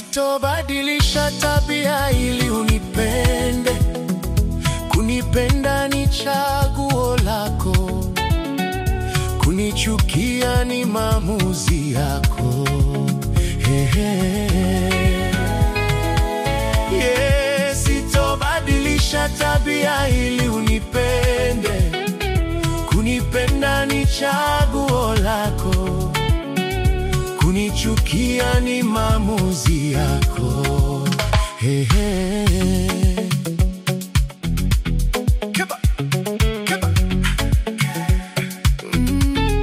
Sitobadilisha tabia ili unipende. Kunipenda ni chaguo lako, kunichukia ni maamuzi yako. Hehe. Yeah, sitobadilisha tabia ili unipende. Kunipenda ni chaguo lako, kunichukia ni maamuzi yako. Hehe. Keba, keba. Mm.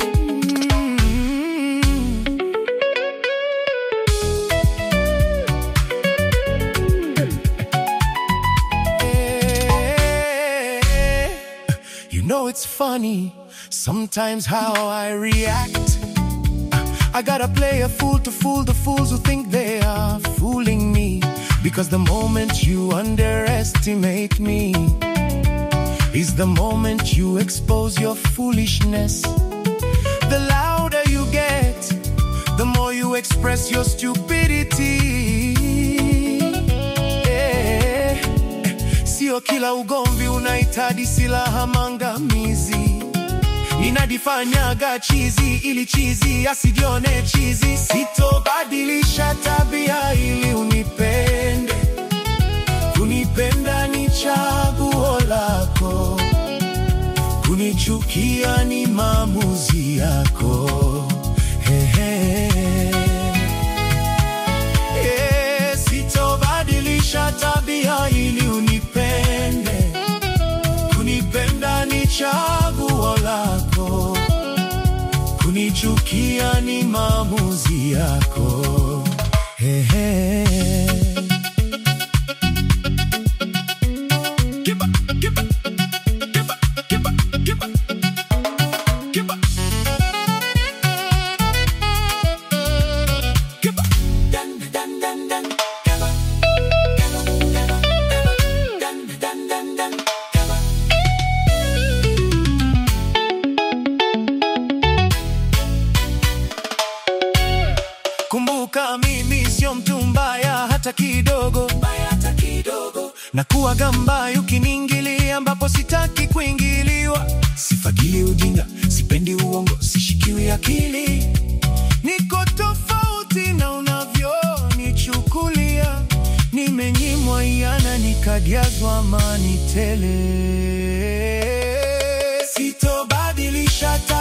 Eh, You know it's funny sometimes how I react. I gotta play a fool to fool the fools who think they are fooling me. Because the moment you underestimate me is the moment you expose your foolishness. The louder you get, the more you express your stupidity. Eh, Sio kila ugomvi unahitaji silaha mangamizi. Ninadifanyaga chizi ili chizi asijione chizi. Sitobadilisha tabia ili unipende. Kunipenda ni chaguo lako, kunichukia ni maamuzi yako. Hehe. Yeah, sitobadilisha tabia ili unipende. Kunipenda ni chaguo lako, kunichukia ni maamuzi yako. Hehe. Kiba, kiba, kiba, kiba, kiba, kiba. Kiba. Dan, dan, dan, dan. Kiba. Kiba, kiba, kiba. Dan, dan, dan, dan. Kiba. Kumbuka mimi sio mtu mbaya hata kidogo, mbaya hata kidogo. Na kuwaga mbaya ukiniingilia ambapo sitaki kuingiliwa. Sifagili ujinga, sipendi uongo, sishikiwi akili. Niko tofauti na unavyonichukulia. Nimenyimwa yana nikajazwa amani tele. Sitobadilisha tabia